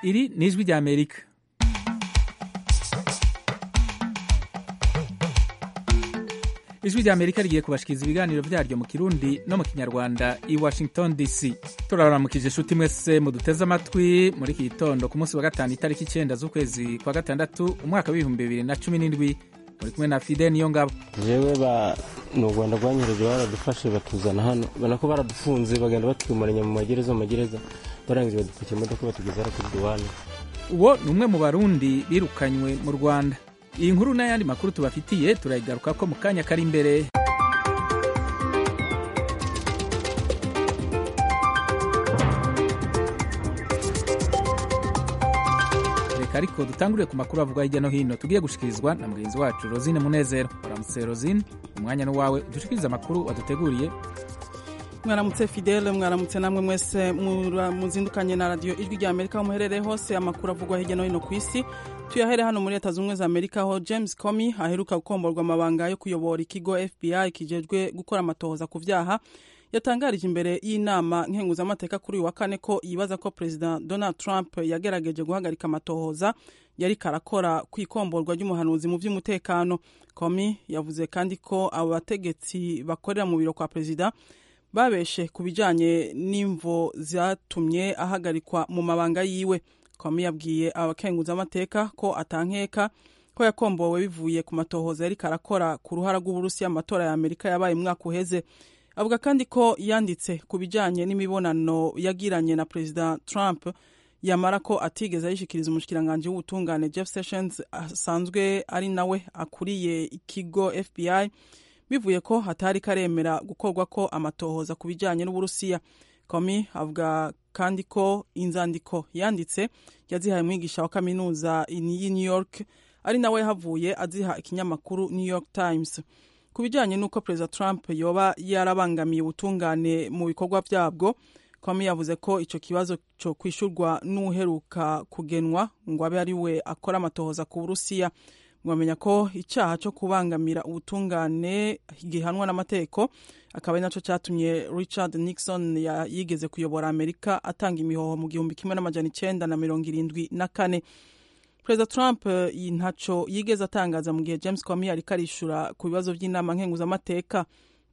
iri ni ijwi rya amerika ijwi rya amerika rigiye kubashikiriza ibiganiro vyaryo mu kirundi no mu kinyarwanda i washington dc turabaramukije inshuti mwese muduteze amatwi muri iki gitondo ku munsi wa gatanu itariki icenda z'ukwezi kwa gatandatu umwaka w'ibihumbi bibiri na cumi n'indwi muri kumwe na fide niyo ngabo jewe ba ni u rwanda rwanyereje baradufashe batuzana hano ubona ko baradufunze bagenda batwimuranya mu magereza mu magereza barangije badupakira imodoka batugeza hano kuri duwane uwo ni umwe mu barundi birukanywe mu rwanda iyi nkuru n'ayandi makuru tubafitiye turayigaruka ko mu kanya kari imbere reka ariko dutangurire ku makuru avugwa hirya no hino tugiye gushikirizwa na mugenzi wacu rosine munezero uramutse rosine umwanya ni wawe udushikirize amakuru waduteguriye mwaramutse fidele mwaramutse namwe mwese muzindukanye na radiyo ijwi rya amerika aho muherereye hose amakuru avugwa hirya no hino ku isi tuyahere hano muri leta zunze za amerika aho james comey aheruka gukomborwa amabanga yo kuyobora ikigo fbi kijejwe gukora amatohoza ku vyaha yatangarije imbere y'inama nkenguzamateka kuri uyu wa kane ko yibaza ko perezida donald trump yagerageje guhagarika amatohoza yari karakora ku ikomborwa ry'umuhanuzi mu by'umutekano comey yavuze kandi ko abo bategetsi bakorera mu biro kwa perezida babeshe ku bijyanye n'imvo zatumye ahagarikwa mu mabanga yiwe komi yabwiye abakenguzamateka ko atankeka ko yakombowe bivuye ku matohoza yari karakora ku ruhara rw'uburusiya amatora ya amerika yabaye umwaka uheze avuga kandi ko yanditse ku bijyanye n'imibonano yagiranye na perezida trump yamara ko atigeze ayishikiriza umushikiranganji w'ubutungane jeff sessions asanzwe ari nawe akuriye ikigo fbi bivuye ko hatari karemera gukorwa ko amatohoza ku bijyanye n'uburusiya komi avuga kandi ko inzandiko yanditse yazihaye umwigisha wa kaminuza y'i new york ari nawe yahavuye aziha ikinyamakuru new york times ku bijyanye n'uko perezida trump yoba yarabangamiye ubutungane mu bikorwa byabwo komi yavuze ko icyo kibazo cyo kwishyurwa n'uheruka kugenwa ngo abe ari we akora amatohoza ku burusiya mwamenya ko icyaha cyo kubangamira ubutungane gihanwa n'amategeko akaba ari nacyo cyatumye richard nixon yigeze kuyobora amerika atanga imihoho mu gihumbi kimwe n'amajana icyenda na mirongo irindwi na kane perezida trump ntacyo yigeze atangaza mu gihe james comey ariko arishura ku bibazo by'inama nkenguzamateka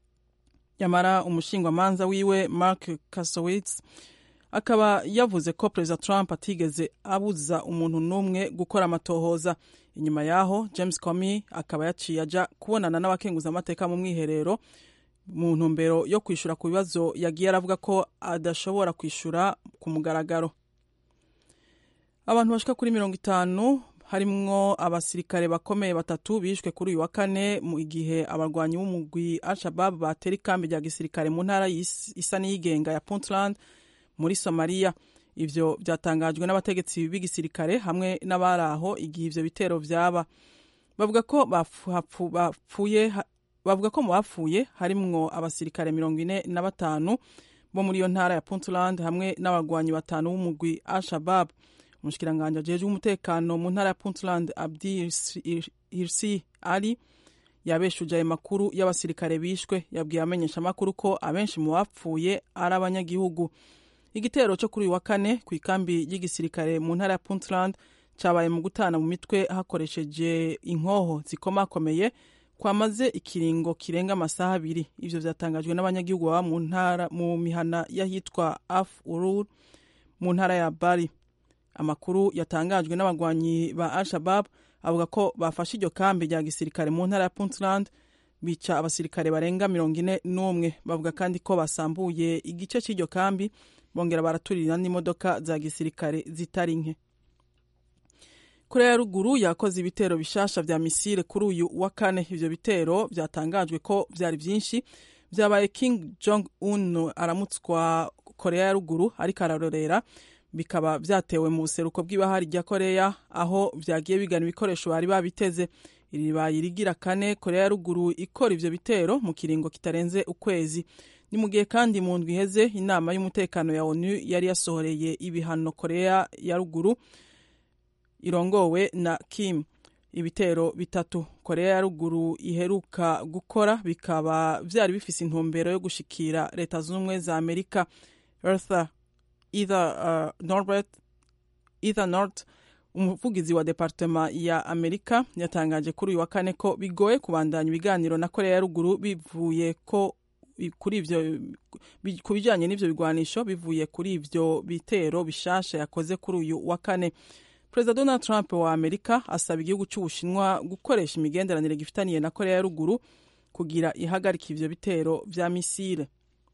nyamara umushingwamanza wiwe mark kasowitz akaba yavuze ko perezida trump atigeze abuza umuntu n'umwe gukora amatohoza inyuma yaho james comey akaba yaciye ajya kubonana n'abakenguzamateka mu mwiherero mu ntumbero yo kwishyura ku bibazo yagiye aravuga ko adashobora kwishyura ku mugaragaro abantu bashika kuri mirongo itanu harimwo abasirikare bakomeye batatu bishwe kuri uyu wa kane mu gihe abarwanyi b'umugwi al-shabab batera ikambi rya gisirikare mu ntara isa n'iyigenga ya puntland muri somaliya ivyo byatangajwe n'abategetsi b'igisirikare hamwe n'abari aho igihe ivyo bitero vyaba bavuga ko bapfuye bavuga ko mu bapfuye harimwo abasirikare mirongo ine na batanu bo muri iyo ntara ya puntland hamwe n'abagwanyi batanu b'umugwi al-shabab umushikiranganji ajejwe umutekano mu ntara ya puntland abdi hirsi ali yabeshuje ayo makuru y'abasirikare bishwe yabwiye amenyeshamakuru ko abenshi mu bapfuye ari abanyagihugu igitero cyo kuri uyu wa kane ku ikambi y'igisirikare mu ntara ya puntland cyabaye mu gutana mu mitwe hakoresheje inkoho zikomakomeye kwamaze ikiringo kirenga amasaha abiri ivyo vyatangajwe n'abanyagihugu baba mu ntara mu mihana y'ahitwa af urur mu ntara ya bari amakuru yatangajwe n'abagwanyi ba al-shabab avuga ko bafashe iryo kambi rya gisirikare mu ntara ya puntland bica abasirikare barenga mirongo ine n'umwe bavuga kandi ko basambuye igice cy'iryo kambi bongera baraturira n'imodoka za gisirikare zitari nke korea ya ruguru yakoze ibitero bishasha vya misile kuri uyu wa kane ivyo bitero vyatangajwe ko vyari vyinshi vyabaye king jong un aramutswa korea ya ruguru ariko ararorera bikaba vyatewe mu buseruko bw'ibahari rya korea aho vyagiye bigana ibikoresho bari babiteze iri ribaye irigira kane korea ya ruguru ikora ivyo bitero mu kiringo kitarenze ukwezi ni mu gihe kandi mu ndwi iheze inama y'umutekano ya onu yari yasohoreye ibihano korea ya ruguru irongowe na kim ibitero bitatu korea ya ruguru iheruka gukora bikaba vyari bifise intumbero yo gushikira leta zunze ubumwe za amerika Eartha, either uh, norbert ether north umuvugizi wa departema ya amerika yatangaje kuri uyu wa kane ko bigoye kubandanya ibiganiro na korea ya ruguru bivuye ko kuri ivyo ku bijanye n'ivyo bigwanisho bivuye kuri ivyo bitero bishasha yakoze kuri uyu wa kane perezida donald trump wa amerika asaba igihugu cy'ubushinwa gukoresha imigenderanire gifitaniye na korea ya ruguru kugira ihagarika ivyo bitero vya misile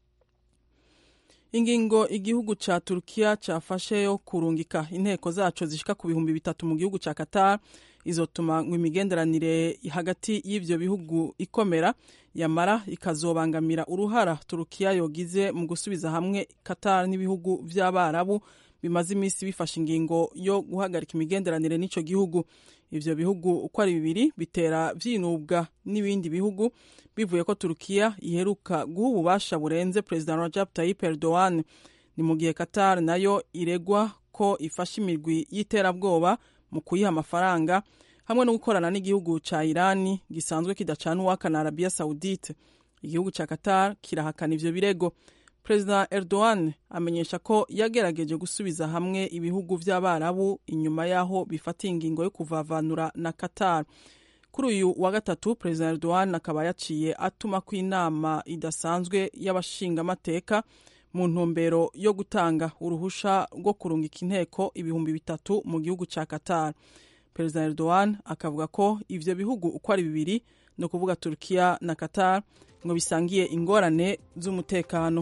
ingingo igihugu ca turukiya cafashe yo kurungika inteko zaco zishika ku bihumbi bitatu mu gihugu ca qatar izotuma ngo imigenderanire hagati y'ivyo bihugu ikomera yamara ikazobangamira uruhara turukiya yogize mu gusubiza hamwe qatar n'ibihugu vy'abarabu bimaze iminsi bifashe ingingo yo guhagarika imigenderanire n'ico gihugu ivyo bihugu uko ari bibiri bitera vyinubwa n'ibindi bihugu bivuye ko turukiya iheruka guha ububasha burenze perezida rajab tayyip erdogan ni mu gihe qatar nayo iregwa ko ifashe imirwi y'iterabwoba mu kuyiha amafaranga hamwe no gukorana n'igihugu ca irani gisanzwe kidacana uwaka na arabiya saudite igihugu ca qatar kirahakana ivyo birego perezida erdogan amenyesha ko yagerageje gusubiza hamwe ibihugu vy'abarabu inyuma y'aho bifatiye ingingo yo kuvavanura na qatar kuri uyu wa gatatu perezida erdogan akaba yaciye atuma ko inama idasanzwe y'abashingamateka mu ntumbero yo gutanga uruhusha rwo kurungika inteko ibihumbi bitatu mu gihugu ca qatar perezida erdogan akavuga ko ivyo bihugu uko ari bibiri ni ukuvuga turkiya na qatar ngo bisangiye ingorane z'umutekano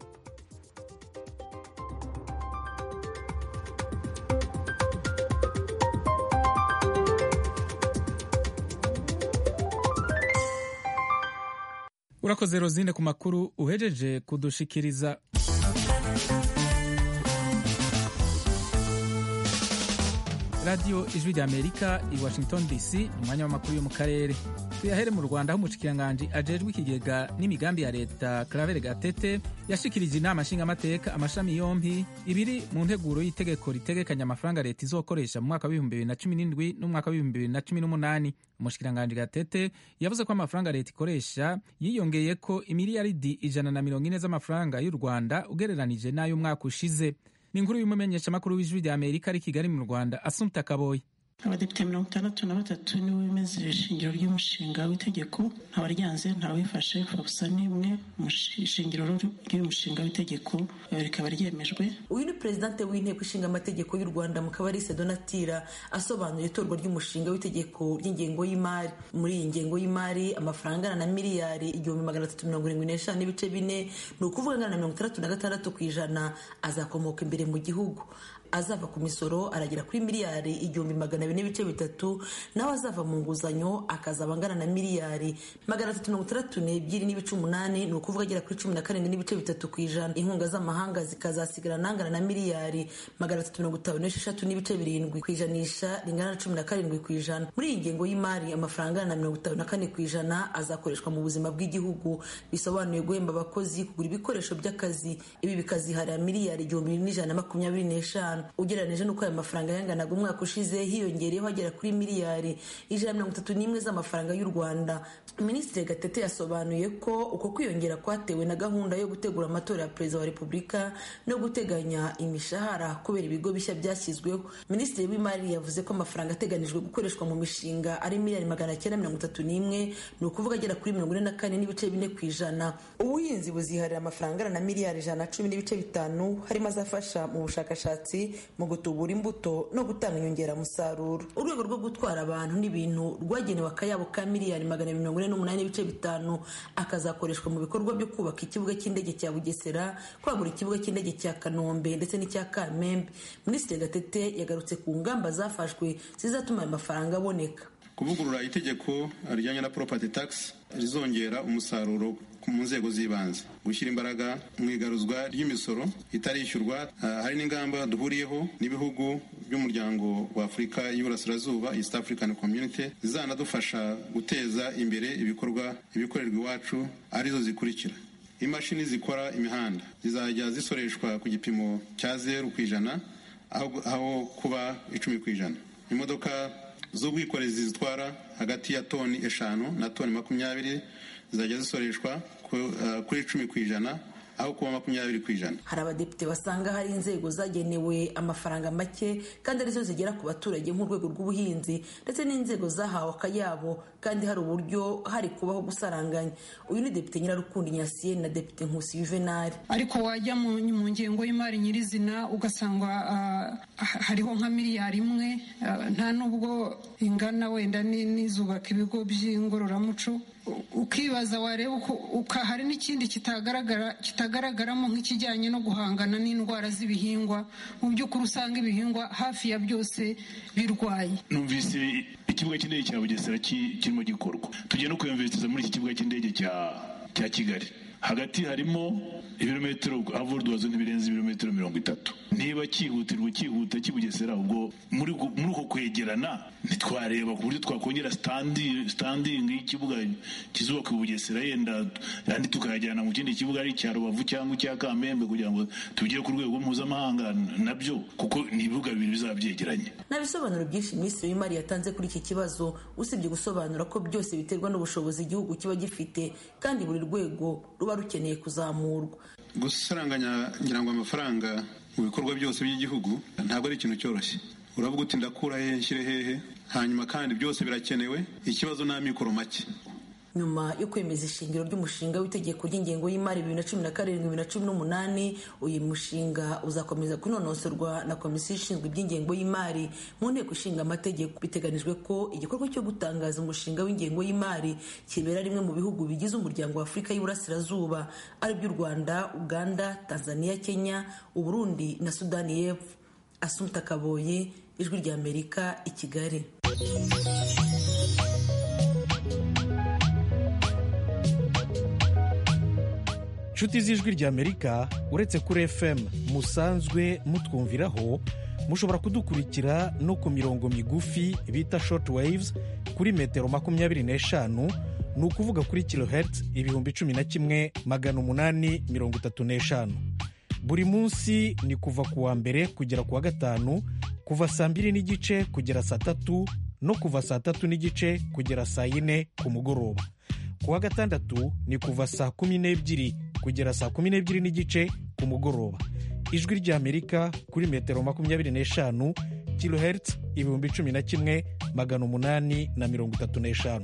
urakoze rozine ku makuru uhejeje kudushikiriza radiyo ijwi rya amerika i washington dc ni umwanya w'amakuru yo mu karere tuyahere mu rwanda aho umushikiranganji ajejwe ikigega n'imigambi ya leta claver gatete yashikirije inama nshingamateka amashami yompi ibiri mu nteguro y'itegeko ritegekanya amafaranga leta izokoresha mu mwaka w'ibihumbi bibiri na cumi n'indwi n'umwaka w'ibihumbi bibiri na cumi n'umunani umushikiranganji gatete yavuze ko amafaranga leta ikoresha yiyongeye ko imiliyaridi ijana na mirongo ine z'amafaranga y'u rwanda ugereranije n'ay'umwaka ushize ni inkuru y'umumenyeshamakuru w'ijwi rya amerika ari kigali mu rwanda asumta kaboyi abadepite mirongo itandatu na batatu nibo bemeza ishingiro ry'umushinga w'itegeko ntawaryanze ntawifashe gusa n'imwe mu ishingiro ry'uyu mushinga w'itegeko rikaba ryemejwe uyu ni perezidante w'inteko ishinga amategeko y'u rwanda mukabalise donatira asobanura itorwa ry'umushinga w'itegeko ry'ingengo y'imari muri iyi ngengo y'imari amafaranga angana na miliyari igihumbi magana atatu mirongo irindwi n'eshanu n'ibice bine ni ukuvuga angana na mirongo itandatu na gatandatu ku ijana azakomoka imbere mu gihugu azava ku misoro aragera kuri miliyari igihumbi magana abiri n'ibice bitatu naho azava mu nguzanyo akazaba angana na miliyari magana atatu mirongo itandatu n'ebyiri n'ibice umunani ni ukuvuga agera kuri cumi na karindwi n'ibice bitatu ku ijana inkunga z'amahanga zikazasigara nangana na miliyari magana atatu mirongo itanu n'esheshatu n'ibice birindwi ku ijanisha ringana na cumi na karindwi ku ijana muri iyi ngengo y'imari amafaranga angana na mirongo itanu na kane ku ijana azakoreshwa mu buzima bw'igihugu bisobanuye guhemba abakozi kugura ibikoresho by'akazi ibi bikaziharira miliyari igihumbi n'ijana na makumyabiri n'eshanu ugereranije n'uko aya mafaranga yanganaga umwaka ushize hiyongereyeho agera kuri miliyari ijana mirongo itatu n'imwe z'amafaranga y'u rwanda minisitiri gatete yasobanuye ko uko kwiyongera kwatewe na gahunda yo gutegura amatora ya perezida wa repubulika no guteganya imishahara kubera ibigo bishya byashyizweho minisitiri w'imari yavuze ko amafaranga ateganijwe gukoreshwa mu mishinga ari miliyari magana cyenda mirongo itatu n'imwe ni ukuvuga agera kuri mirongo ine na kane n'ibice bine ku ijana ubuhinzi buziharira amafaranga angana na miliyari ijana na cumi n'ibice bitanu harimo azafasha mu bushakashatsi mu gutubura imbuto no gutanga inyongeramusaruro urwego rwo gutwara abantu n'ibintu rwagenewe akayabo ka miliyari magana mirongo ine n'umunani n'ibice bitanu akazakoreshwa mu bikorwa byo kubaka ikibuga cy'indege cya bugesera kwagura ikibuga cy'indege cya kanombe ndetse n'icya kamembe minisitiri gatete yagarutse ku ngamba zafashwe zizatuma ayo mafaranga aboneka kuvugurura itegeko rijyanye na property tax rizongera umusaruro mu nzego z'ibanze gushyira imbaraga mu igaruzwa ry'imisoro itarishyurwa hari n'ingamba duhuriyeho n'ibihugu by'umuryango wa afurika y'iburasirazuba east african community zizanadufasha guteza imbere ibikorwa ibikorerwa iwacu arizo zikurikira imashini zikora imihanda zizajya zisoreshwa ku gipimo cya zeru ku ijana aho kuba icumi ku ijana imodoka z'ubwikorezi zitwara hagati ya toni eshanu na toni makumyabiri zizajya zisoreshwa kuri icumi ku ijana aho kuba makumyabiri ku ijana hari abadepite basanga hari inzego zagenewe amafaranga make kandi arizo zigera ku baturage nk'urwego rw'ubuhinzi ndetse n'inzego zahawe akayabo kandi hari uburyo hari kubaho gusaranganya uyu ni depite nyirarukundo nyasiyeni na depite nkusi yuvenali ariko wajya mu ngengo y'imari nyirizina ugasanga hariho nka miliyari imwe nta nubwo ingana wenda n'izubaka ibigo by'ingororamuco ukibaza wareba uko hari n'ikindi kitagaragara kitagaragaramo nk'ikijyanye no guhangana n'indwara z'ibihingwa mu by'ukuri usanga ibihingwa hafi ya byose birwaye numvise ikibuga cy'indege cya bugesera kirimo gikorwa tugiye no kuyumviriza muri iki kibuga cy'indege cya kigali hagati harimo ibirometero havurwazo ntibirenze ibirometero mirongo itatu niba cyihutirwa cyihuta kibugesera ubwo muri uko kwegerana ntitwareba ku buryo twakongera sitandingi y'ikibuga kizubaka bugesera yenda yandi tukayajyana mu kindi kibuga ari icya rubavu cyangwa icya kamembe kugira ngo tugere ku rwego mpuzamahanga nabyo kuko ni ibibuga bibiri bizaba byegeranye nta bisobanuro byinshi minisitiri w'imari yatanze kuri iki kibazo usibye gusobanura ko byose biterwa n'ubushobozi igihugu kiba gifite kandi buri rwego ruba rukeneye kuzamurwa gusaranganya ngira ngo amafaranga mu bikorwa byose by'igihugu ntabwo ari ikintu cyoroshye uravuga uti ndakura hehe nshyire hehe hanyuma kandi byose birakenewe ikibazo ni amikoro make nyuma yo kwemeza ishingiro ry'umushinga w'itegeko ry'ingengo y'imari bibiri na cumi na karindwi bibiri na cumi n'umunani uyu mushinga uzakomeza kunonosorwa na komisiyo ishinzwe iby'ingengo y'imari mu nteko ishinga amategeko biteganijwe ko igikorwa cyo gutangaza umushinga w'ingengo y'imari kibera rimwe mu bihugu bigize umuryango wa afurika y'uburasirazuba ari by'u rwanda uganda tanzania kenya uburundi na sudani y'epfo asumta kaboye ijwi ry'amerika i kigali inshuti z'ijwi ry'amerika uretse kuri fm musanzwe mutwumviraho mushobora kudukurikira no ku mirongo migufi bita short waves kuri metero makumyabiri n'eshanu ni ukuvuga kuri kilohertz ibihumbi cumi na kimwe magana umunani mirongo itatu n'eshanu buri munsi ni kuva ku wa mbere kugera ku wa gatanu kuva saa mbiri n'igice kugera saa tatu no kuva saa tatu n'igice kugera saa yine ku mugoroba ku wa gatandatu ni kuva saa kumi n'ebyiri kugera saa kumi n'ebyiri n'igice ku mugoroba ijwi ry'amerika kuri metero makumyabiri n'eshanu kilohertz ibihumbi cumi na kimwe magana umunani na mirongo itatu n'eshanu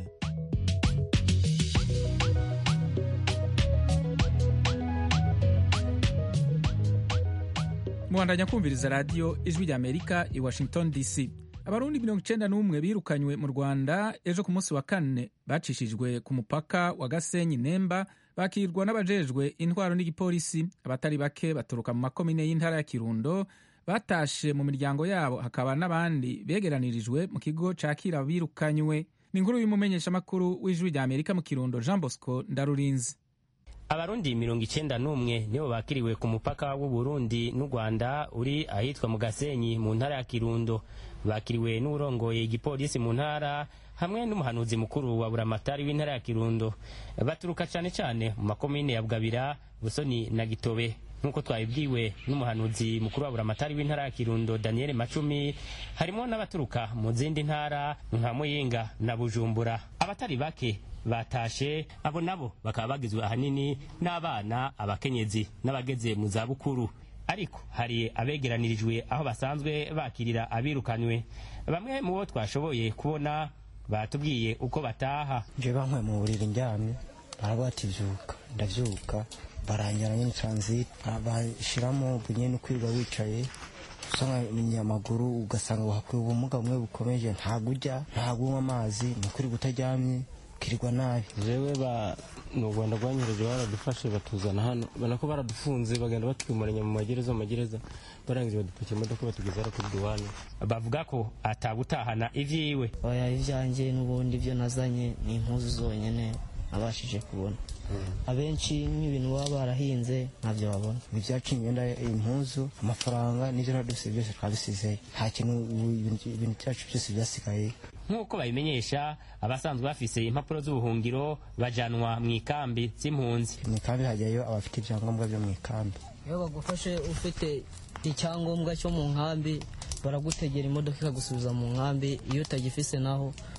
muhandanya kumviriza radiyo ijwi ry'amerika i washington dc abarundi mirongo icyenda n'umwe birukanywe mu rwanda ejo ku munsi wa kane bacishijwe ku mupaka wa gasenyi nemba bakirwa n'abajejwe intwaro n'igipolisi abatari bake baturuka mu makomine y'intara ya kirundo batashe mu miryango yabo hakaba n'abandi begeranirijwe mu kigo cakira birukanywe ni inkuru y'umumenyeshamakuru w'ijwi rya amerika mu kirundo jean bosco ndarurinzi abarundi mirongo icyenda n'umwe nibo bakiriwe ku mupaka w'uburundi n'u rwanda uri ahitwa mu gasenyi mu ntara ya kirundo bakiriwe n'urongoye igipolisi mu ntara hamwe n'umuhanuzi mukuru wa buramatari w'intara ya kirundo baturuka cyane cyane mu makomine ya bwabira busoni na gitobe nk'uko twabibwiwe n'umuhanuzi mukuru wa buramatari w'intara ya kirundo daniel macumi harimo n'abaturuka mu zindi ntara nka muyinga na bujumbura abatari bake batashe abo nabo bakaba bagizwe ahanini n'abana abakenyezi n'abageze mu zabukuru ariko hari abegeranirijwe aho basanzwe bakirira abirukanywe bamwe mu bo twashoboye kubona batubwiye uko bataha nje bankwe mu buriri ndyamye baravuga ati vyuka ndavyuka baranjyana nyine transit bashyiramo nyine kwiga wicaye usanga amaguru ugasanga wahakuye ubumuga bumwe bukomeje ntabwo ujya ntabwo unywa amazi ni ukuri kutaryamye ukirirwa nabi jewe ba ni u rwanda rwanyohereje baradufashe batuzana hano ubona ko baradufunze bagenda batwimuranya mu magereza mu magereza barangije badupakira imodoka batugeza hano kuri duwane bavuga ko atagutahana ivyiwe oya ibyanjye n'ubundi byo nazanye ni impuzu zonyine nabashije kubona abenshi nk'ibintu baba barahinze ntabyo babona ibyacu imyenda impuzu amafaranga n'ibyo naraduse byose twabisizeyo nta kintu ibintu byacu byose byasigaye nk'uko babimenyesha abasanzwe bafise impapuro z'ubuhungiro bajanwa mu ikambi z'impunzi mu ikambi hajyayo abafite ibyangombwa byo mu ikambi iyo bagufashe ufite icyangombwa cyo mu nkambi baragutegera imodoka ikagusubiza mu nkambi iyo utagifise naho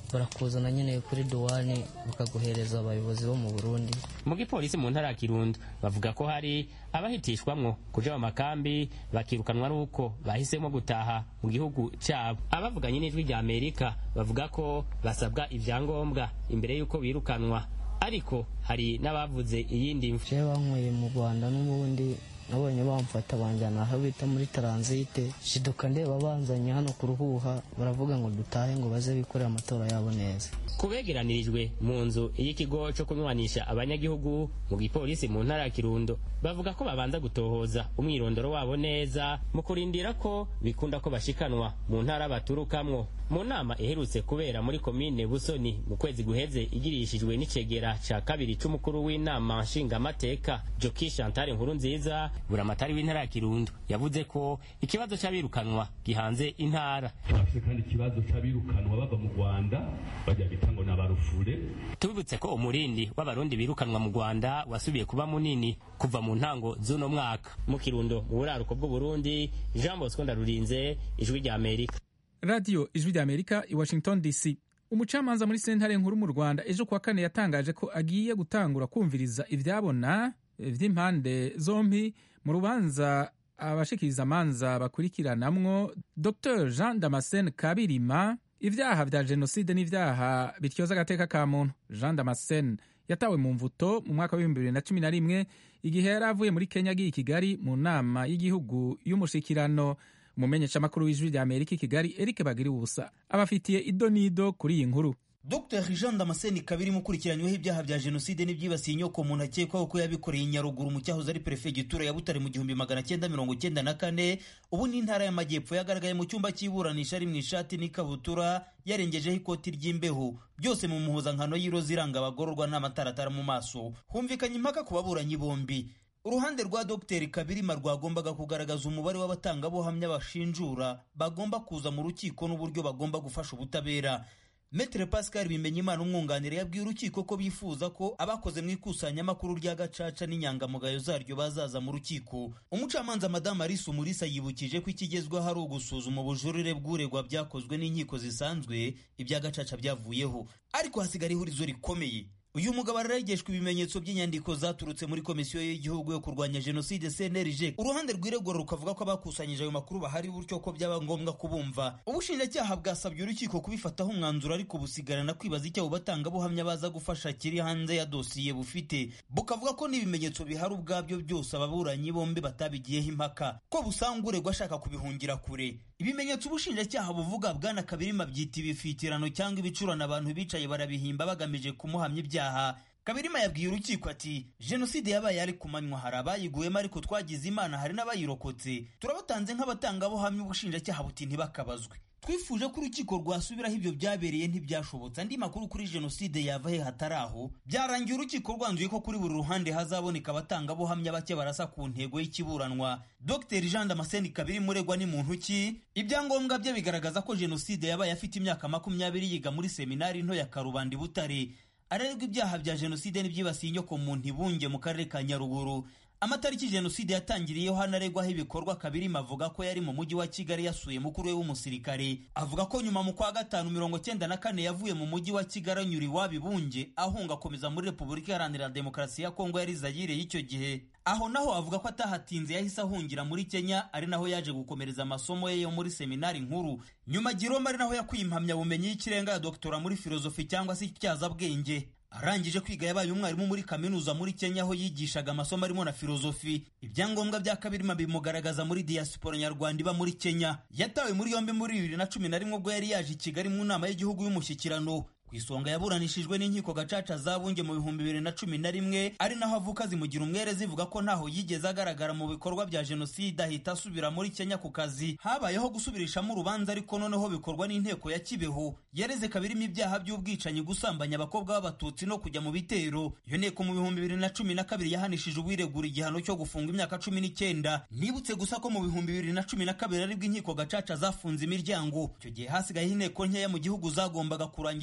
barakuzana nyine kuri duwani bakaguhereza abayobozi bo mu burundi mu gipolisi mu ntara ya kirundo bavuga ko hari abahitishwamwo kuja mu makambi bakirukanwa n'uko bahisemo gutaha mu gihugu cyabo abavuganye n'ijwi rya amerika bavuga ko basabwa ivyangombwa imbere y'uko birukanwa ariko hari n'abavuze iyindi mvu je banyweye mu rwanda n'ubundi nabonye bamfata banjyana aho bita muri taransite shiduka ndeba banzanye hano ku ruhuha baravuga ngo dutahe ngo baze bikorera amatora yabo neza kubegeranirijwe mu nzu y'ikigo cyo kunywanisha abanyagihugu mu gipolisi mu ntara ya kirundo bavuga ko babanza gutohoza umwirondoro wabo neza mu kurindira ko bikunda ko bashikanwa mu ntara baturukamwo mu nama iherutse kubera muri komine busoni mu kwezi guheze igirishijwe n'icegera ca kabiri c'umukuru w'inama nshingamateka joki shantare nkuru nziza buramatari w'intara ya kirundo yavuze ko ikibazo c'abirukanwa gihanze intara bafite kandi ikibazo c'abirukanwa bava mu rwanda bajya bita ngo ni abarufure tubibutse ko umurindi w'abarundi birukanwa mu rwanda wasubiye kuba munini kuva mu ntango z'uno mwaka mu kirundo mu buraruko bw'uburundi jean bosco ndarurinze ijwi rya amerika radiyo ijwi rya amerika i washington dc umucamanza muri sentare nkuru mu rwanda ejo kuwa kane yatangaje ko agiye gutangura kumviriza ibyabona vy'impande zombi mu rubanza abashikiriza amanza bakurikiranamwo dr jean damascene kabirima ibyaha vya jenoside n'ivyaha bityoza agateka ka muntu jean damascene yatawe mu mvuto mu mwaka w'ibihumbi bibiri na cumi na rimwe igihe yari avuye muri kenya agiye i kigali mu nama y'igihugu y'umushikirano umumenyeshamakuru w'ijwi rya amerika i kigali eric bagira ubusa abafitiye ido n'ido kuri iyi nkuru Dr Jean Damascene Kabirimo ukurikiranyweho ibyaha bya jenoside n'ibyibasiye inyoko muntu akekwaho ko yabikoreye i Nyaruguru mu cyahoze ari perefegitura ya Butare mu gihumbi magana cyenda mirongo cyenda na kane ubu ni intara y'amajyepfo yagaragaye mu cyumba cy'iburanisha ari mu ishati n'ikabutura yarengejeho ikoti ry'imbeho byose mu muhuzankano y'iroza iranga abagororwa n'amataratara mu maso humvikanye impaka ku baburanyi bombi uruhande rwa Dr Kabirima rwagombaga kugaragaza umubare w'abatangabuhamya bashinjura bagomba kuza mu rukiko n'uburyo bagomba gufasha ubutabera Metre Pascal Bimenyimana umwunganira yabwiye urukiko ko bifuza ko abakoze mu ikusanyamakuru rya gacaca n'inyangamugayo zaryo bazaza mu rukiko umucamanza madamu Alice Umulisa yibukije ko ikigezweho ari ugusuzuma ubujurire bw'uregwa byakozwe n'inkiko zisanzwe ibya gacaca byavuyeho ariko hasigara ihurizo rikomeye uyu mugabo araregeshwa ibimenyetso by'inyandiko zaturutse muri komisiyo y'igihugu yo kurwanya jenoside cnlg uruhande rw'iregura rukavuga ko abakusanyije ayo makuru bahari buryo ko byaba ngombwa kubumva ubushinjacyaha bwasabye urukiko kubifataho umwanzuro ariko busigarana kwibaza icyo abo batangabuhamya baza gufasha kiri hanze ya dosiye bufite bukavuga ko n'ibimenyetso bihari ubwabyo byose ababuranyi bombi batabigiyeho impaka ko busanga uregwa ashaka kubihungira kure ibimenyetso ubushinjacyaha buvuga bwana kabirima byita ibifitirano cyangwa ibicurano abantu bicaye barabihimba bagamije kumuhamya ibyaha kabirima yabwiye urukiko ati jenoside yabaye ari ku manywa hari abayiguyemo ariko twagize imana hari n'abayirokotse turabatanze nk'abatangabuhamya ubushinjacyaha buti ntibakabazwe twifuje ko urukiko rwasubiraho ibyo byabereye ntibyashobotse andi makuru kuri jenoside yava he hatari aho byarangiye urukiko rwanzuye ko kuri buri ruhande hazaboneka abatangabuhamya bake barasa ku ntego y'ikiburanwa dr jean damascene kabiri muregwa ni muntu ki ibyangombwa bye bigaragaza ko jenoside yabaye afite imyaka makumyabiri yiga muri seminari nto ya karubanda butare arerwa ibyaha bya jenoside n'ibyibasiye inyoko muntu ibunge mu karere ka nyaruguru amatariki jenoside yatangiriyeho hanaregwaho ibikorwa kabirima avuga ko yari mu mujyi wa kigali yasuye mukuru we w'umusirikare avuga ko nyuma mu kwa gatanu mirongo cyenda na kane yavuye mu mujyi wa kigali anyura iwabo ibunge ahunga akomeza muri repubulika iharanira demokarasi ya kongo yari zayire y'icyo gihe aho naho avuga ko atahatinze yahise ahungira muri kenya ari naho yaje gukomereza amasomo ye yo muri seminari nkuru nyuma giroma ari naho yakuye impamyabumenyi y'ikirenga ya doktora muri filozofi cyangwa se ityazabwenge arangije kwiga yabaye umwarimu muri kaminuza muri kenya aho yigishaga amasomo arimo na filozofi ibyangombwa bya kabirima bimugaragaza muri diaspora nyarwanda iba muri kenya yatawe muri yombi muri bibiri na cumi na rimwe ubwo yari yaje i kigali mu nama y'igihugu y'umushyikirano ku isonga yaburanishijwe n'inkiko gacaca zabunge mu bihumbi bibiri na cumi na rimwe ari naho avuka zimugira umwere zivuga ko ntaho yigeze agaragara mu bikorwa bya jenoside ahita asubira muri kenya ku kazi habayeho gusubirishamo urubanza ariko noneho bikorwa n'inteko ya kibeho yareze kabirimo ibyaha by'ubwicanyi gusambanya abakobwa b'abatutsi no kujya mu bitero iyo nteko mu bihumbi bibiri na cumi na kabiri yahanishije uwiregura igihano cyo gufunga imyaka cumi n'icyenda nibutse gusa ko mu bihumbi bibiri na cumi na kabiri aribwo inkiko gacaca zafunze imiryango icyo gihe hasigayeho inteko nkeya mu gihugu zagombaga kurangiza imanza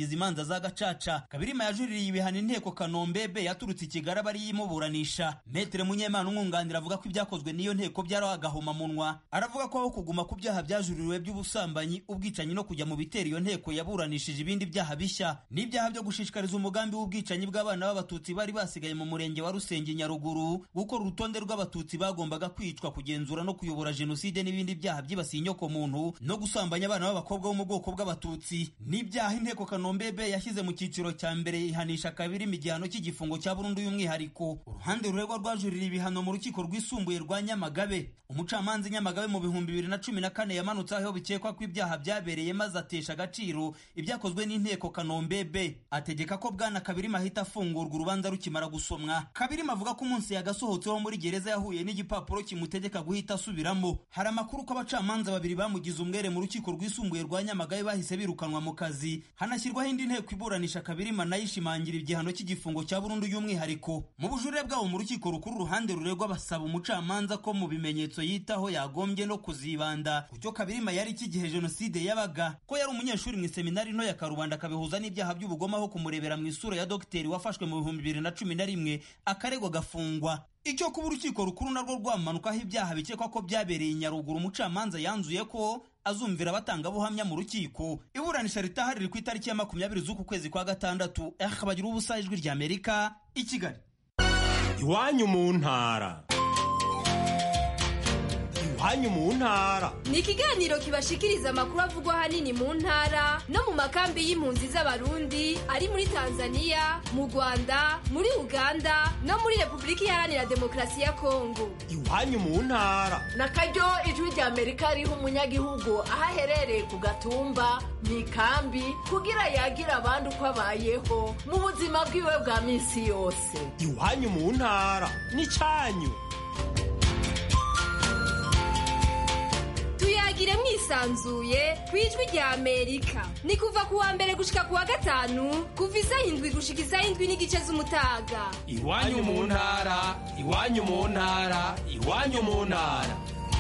imanza za gacaca kabirima yajuririye ibihano inteko kanombebe yaturutse i kigali aba ariyo imuburanisha metere munyemana umwunganira avuga ko ibyakozwe n'iyo nteko byari agahomamunwa aravuga ko aho kuguma ku byaha byajuririwe by'ubusambanyi ubwicanyi no kujya mu bitera iyo nteko yaburanishije ibindi byaha bishya n'ibyaha byo gushishikariza umugambi w'ubwicanyi bw'abana b'abatutsi bari basigaye mu murenge wa rusenge nyaruguru gukora urutonde rw'abatutsi bagombaga kwicwa kugenzura no kuyobora jenoside n'ibindi byaha byibasiye inyokomuntu no gusambanya abana b'abakobwa bo mu bwoko bw'abatutsi n'ibyaha inteko kanombebe yashyize mu cyiciro cya mbere ihanisha kabiri igihano cy'igifungo cya burundu y'umwihariko uruhande ruregwa rwajurira ibihano mu rukiko rwisumbuye rwa nyamagabe umucamanza nyamagabe mu bihumbi bibiri na cumi na kane yamanutse aho bikekwa ko ibyaha byabereye maze atesha agaciro ibyakozwe n'inteko kanombebe ategeka ko bwana kabirima ahita afungurwa urubanza rukimara gusomwa kabirima avuga ko umunsi yagasohotseho muri gereza yahuye n'igipapuro kimutegeka guhita asubiramo hari amakuru ko abacamanza babiri bamugize umwere mu rukiko rwisumbuye rwa nyamagabe bahise birukanwa mu kazi hanashyirwaho indi nteko iburanisha kabirima nayo ishimangira igihano cy'igifungo cya burundu y'umwihariko mu bujurire bwabo mu rukiko rukuru uruhande ruregwa basaba umucamanza ko mu bimenyetso yitaho yagombye no kuzibanda ku cyo kabirima yari iki gihe jenoside yabaga ko yari umunyeshuri mu iseminari nto ya karubanda akabihuza n'ibyaha by'ubugome aho kumurebera mu isura ya dogiteri wafashwe mu bihumbi bibiri na cumi na rimwe akaregwa agafungwa icyo kuba urukiko rukuru narwo rwamanukaho ibyaha bikekwa ko byabereye i nyaruguru umucamanza yanzuye ko azumvira abatangabuhamya mu rukiko iburanisha ritahari riri ku itariki ya makumyabiri z'uku kwezi kwa gatandatu eh bagira ubusa ijwi rya amerika i kigali iwanyu mu ntara iwanyu mu ntara ni ikiganiro kibashikiriza amakuru avugwa ahanini mu ntara no mu makambi y'impunzi z'abarundi ari muri tanzania mu rwanda muri uganda no muri repubulika iharanira demokarasi ya kongo iwanyu mu ntara na karyo ijwi rya amerika riha umunyagihugu aho aherereye ku gatumba mu ikambi kugira yagira abandi uko abayeho mu buzima bwiwe bwa minsi yose iwanyu mu ntara n'icyanyu tuyagire mwisanzuye ku ijwi rya amerika ni kuva ku wa mbere gushika ku wa gatanu kuva isaha indwi gushika isaha indwi n'igice z'umutaga iwanyu mu ntara iwanyu mu ntara iwanyu mu ntara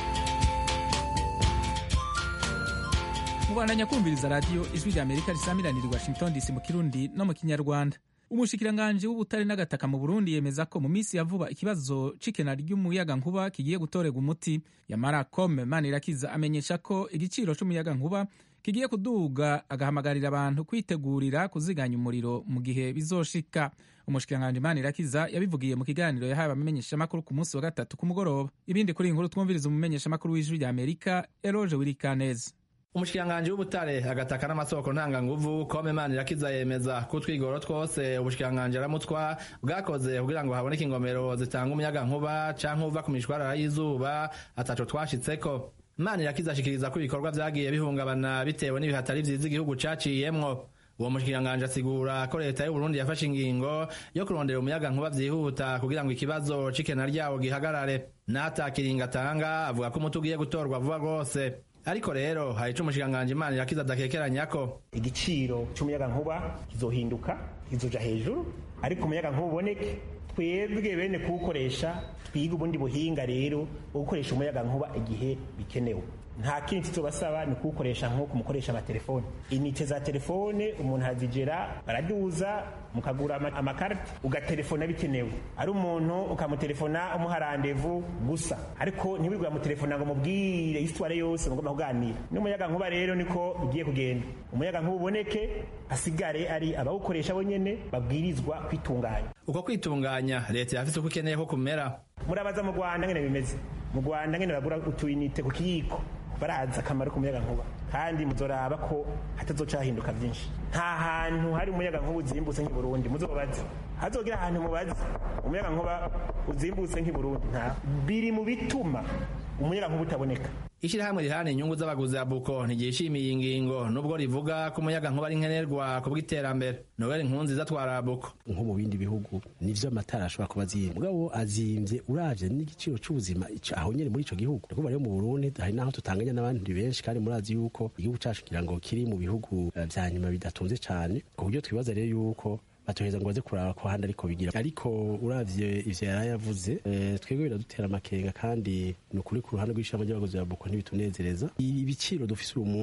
mubandanya kumviriza radiyo ijwi rya amerika risamiranira i washington dc mu kirundi no mu kinyarwanda umushikiranganji w'ubutare n'agataka mu burundi yemeza ko mu minsi ya vuba ikibazo c'ikena ry'umuyagankuba kigiye gutorerwa umuti yamara kome manirakiza amenyesha ko igiciro c'umuyagankuba kigiye kuduga agahamagarira abantu kwitegurira kuziganya umuriro mu gihe bizoshika umushikiranganji manirakiza yabivugiye mu kiganiro yahawe abamenyeshamakuru ku munsi wa gatatu ku mugoroba ibindi kuri iyi nkuru twumviriza umumenyeshamakuru w'ijwi rya amerika eroge wirikaneze umushikiranganji w'ubutare agataka n'amasoko ntanganguvu kome manirakiza yemeza ko utwigoro twose ubushikiranganji aramutwa bwakoze kugira ngo haboneke ingomero zitanga umuyagankuba canke uva ku mishwarara y'izuba ataco twashitseko manirakiza ashikiriza ko ibikorwa vyagiye bihungabana bitewe n'ibihatari vyiza igihugu caciyemwo uwo mushikiranganji asigura ko leta y'uburundi yafashe ingingo yo kurondera umuyagankuba vyihuta kugira ngo ikibazo c'ikena ryawo gihagarare n'atakiringa atanga avuga ko umuti ugiye gutorwa vuba rwose ariko rero hari ico umushikiranganji imana irakiza adakekeranya ko igiciro c'umuyagankuba kizohinduka kizoja hejuru ariko umuyagankuba uboneke twebwe bene kuwukoresha twiga ubundi buhinga rero bwo gukoresha umuyagankuba igihe bikenewe nta kindi tuzobasaba ni kuwukoresha nk'uko mukoresha amatelefone inite za telefone umuntu arazigera baraduza mukagura amakarita ugatelefona bikenewe ari umuntu ukamutelefona umuha randevu gusa ariko ntiwigura mutelefona ngo mubwire isitware yose mugomba kuganira n'umuyagankuba rero niko bigiye kugenda umuyagankuba uboneke hasigare ari abawukoresha bonyene babwirizwa kwitunganya uko kwitunganya leta yafise uko ikeneye ko kumera murabaza mu rwanda ngene bimeze mu rwanda ngene bagura utuyinite ku kiyiko barazi akamaro k'umuyagankuba kandi muzoraba ko hatazoca hahinduka byinshi nta hantu hari umuyagankuba uzimbutse nk'i burundi muzobaze hazogira ahantu mubaze umuyagankuba uzimbutse nk'i burundi nta biri mu bituma umuyagankuba utaboneka ishyirahamwe rihana inyungu z'abaguzi ya buko ntigishimiye iyi ngingo nubwo rivuga ko umuyagankuba ari nkenerwa ku bw'iterambere nobel nkunziza atwara buko nko mu bindi bihugu nivyo amatara ashobora kuba azimvye mugabo azimvye uravye n'igiciro c'ubuzima aho nyene muri ico gihugu nikuvuga rero mu burundi hari n'aho tutanganya n'abandi benshi kandi murazi yuko igihugu cacu kugira ngo kiri mu bihugu vya nyuma bidatunze cane ku buryo twibaza rero yuko batoheza ngo baze kuraba ko handi ariko bigira ariko uravye ivyo yari yavuze e, twebwe biradutera amakenga kandi ni ukuri ku ruhande rw'ishamba ry'abagozi ba buko ntibitunezereza ibiciro dufise uyu munsi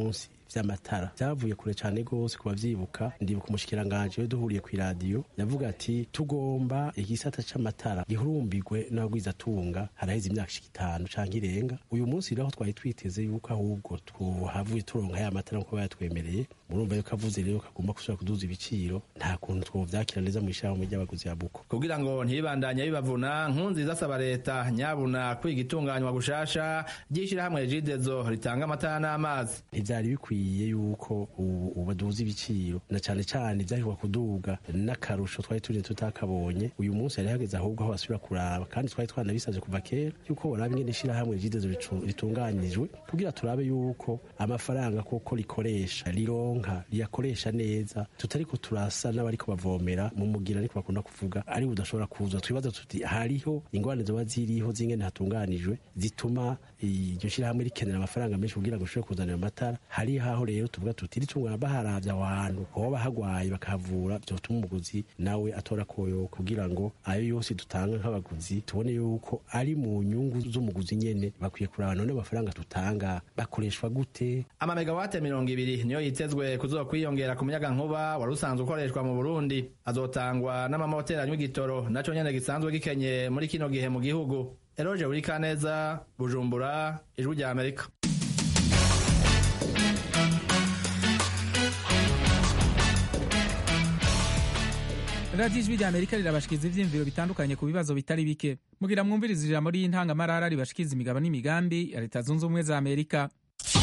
vy'amatara vyavuye kure cane gose ku bavyibuka ndibuka umushikiranganje we duhuriye kw'iradiyo yavuga ati tugomba igisata c'amatara gihurumbirwe n'abagwizatunga haraheze imyaka ishika itanu canke irenga uyu munsi rero aho twari twiteze yuko ahubwo twahavuye turonka ya matara nkuko bayatwemereye murumva yuko avuze rero kagomba gusubira kuduza ibiciro nta kuntu twovyakira neza mw'ishirahamwe ry'abaguzi ya buko kugira ngo ntibandanye bibavuna nkunziza asaba leta nyabuna kwiga itunganywa gushasha ry'ishirahamwe jidezo ritanga amatara n'amazi ntivyari bikwiye yuko ubu baduza ibiciro na cane cane vyahirwa kuduga n'akarusho twari turi tutakabonye uyu munsi yari hageze ahubwo aho basubira kuraba kandi twari twanabisavye kuva kera yuko boraba ingene ishirahamwe jidezo ritunganijwe kugira turabe yuko amafaranga koko rikoresha rironka riyakoresha neza tutariko turasa n'abariko bavomera mu mugira ariko bakunda kuvuga ari budashobora kuza twibaza tuti hariho ingorane zoba ziriho z'ingene hatunganijwe zituma iryo shirahamwe rikenera amafaranga menshi kugira ngo rishobore kuzanira amatara hari haho rero tuvuga tuti ritungana baharavye aho hantu hoba hagwaye bakahavura vyotuma umuguzi nawe atora koyo kugira ngo ayo yose dutanga nk'abaguzi tubone yuko ari mu nyungu z'umuguzi nyene bakwiye kuraba none amafaranga tutanga bakoreshwa gute amamegawate mirongo ibiri niyo yitezwe kuzokwiyongera ku muyaga nkuba wari usanzwe ukoreshwa mu burundi azotangwa n'amamoteri anywa igitoro naco nyene gisanzwe gikenye muri kino gihe mu gihugu eroje burikaneza bujumbura ijwi rya amerika radiyo ijwi rya amerika rirabashikiriza ivyiyumviro bitandukanye ku bibazo bitari bike mugira mwumviriza ijambo ry'intangamarara ribashikiriza imigabo n'imigambi ya leta zunze ubumwe za amerika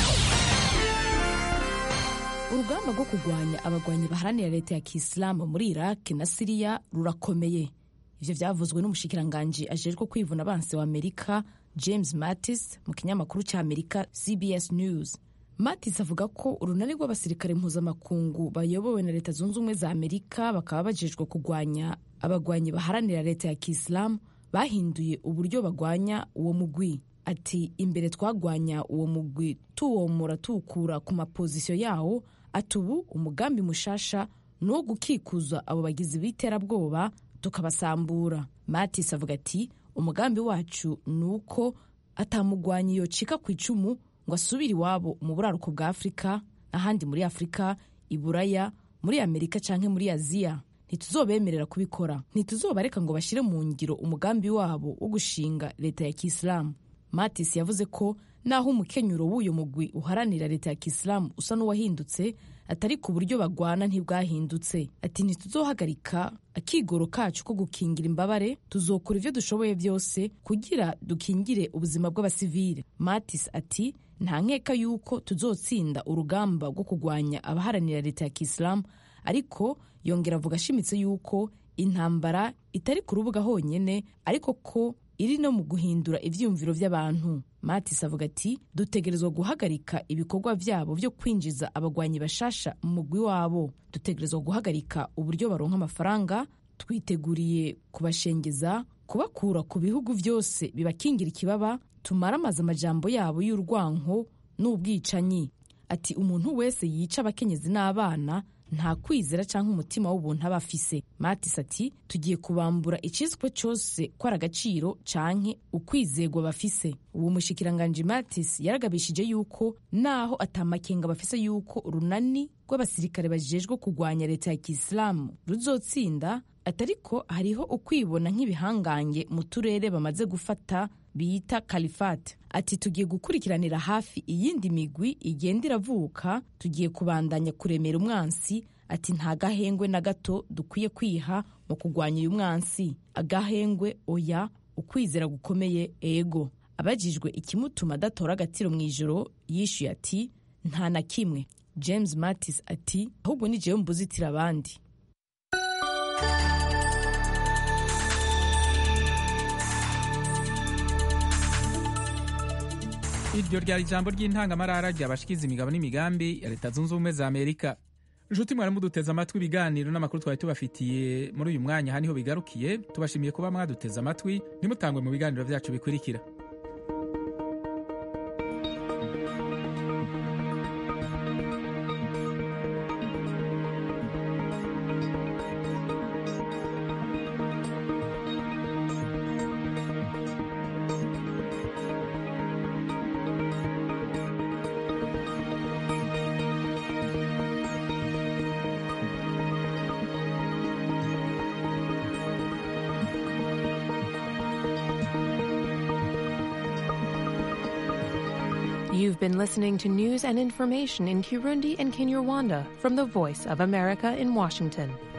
urugamba rwo kurwanya abagwanyi baharanira leta ya kisilamu muri iraq na siriya rurakomeye ivyo vyavuzwe n'umushikiranganji ajejwe kwivuna abansi wa amerika james mattis mu kinyamakuru ca amerika cbs news mattis avuga ko urunani rw'abasirikare mpuzamakungu bayobowe na leta zunze ubumwe za amerika bakaba bajejwe kurwanya abagwanyi baharanira leta ya kisilamu bahinduye uburyo bagwanya uwo mugwi ati imbere twagwanya uwo mugwi tuwomora tuwukura ku mapozisiyo yawo ati ubu umugambi mushasha ni uwo gukikuza abo bagizi b'iterabwoba tukabasambura matis avuga ati umugambi wacu ni uko atamugwanyi yocika ku icumu ngo asubire iwabo mu buraruko bwa afurika n'ahandi muri afurika iburaya muri amerika canke muri aziya ntituzobemerera kubikora ntituzobareka ngo bashyire mu ngiro umugambi wabo wo gushinga leta ya kisilamu matis yavuze ko naho umukenyuro w'uyu mugwi uharanira leta ya kisilamu usa n'uwahindutse atari ku buryo bagwana ntibwahindutse ati ntituzohagarika akigoro kacu ko gukingira imbabare tuzokora ibyo dushoboye byose kugira dukingire ubuzima bw'abasivile matis ati nta nkeka y'uko tuzotsinda urugamba rwo kurwanya abaharanira leta ya kisilamu ariko yongera avuga ashimitse y'uko intambara itari ku rubuga honyine ariko ko iri no mu guhindura ivyiyumviro vy'abantu matis avuga ati dutegerezwa guhagarika ibikorwa vyabo vyo kwinjiza abagwanyi bashasha mu mugwi wabo dutegerezwa guhagarika uburyo baronka amafaranga twiteguriye kubashengeza kubakura ku bihugu vyose bibakingira ikibaba tumaramaze amajambo yabo y'urwanko n'ubwicanyi ati umuntu wese yica abakenyezi n'abana nta kwizera cyangwa umutima w'ubuntu aba afise matis ati tugiye kubambura icizwe cyose ko ari agaciro canke ukwizegwa bafise uwo mushikiranganji matis yaragabishije yuko naho atamakenga bafise yuko urunani rw'abasirikare bajejwe kurwanya leta ya kisilamu ruzotsinda atariko hariho ukwibona nk'ibihangange mu turere bamaze gufata bita kalifate ati tugiye gukurikiranira hafi iyindi migwi igenda iravuka tugiye kubandanya kuremera umwansi ati nta gahengwe na gato dukwiye kwiha mu kurwanya uyu mwansi agahengwe oya ukwizera gukomeye ego abajijwe ikimutuma adatora agatiro mu ijoro yishyuye ati nta na kimwe james mattis ati ahubwo ni jewe mbuzitira abandi iryo ryari ijambo ry'intangamarara ryabashikiza imigabo n'imigambi ya leta zunze ubumwe za amerika nshuti mwari muduteze amatwi ibiganiro n'amakuru twari tubafitiye muri uyu mwanya aha niho bigarukiye tubashimiye kuba mwaduteze amatwi ntimutangwe mu biganiro byacu bikurikira You've been listening to news and information in Kirundi and Kinyarwanda from the Voice of America in Washington.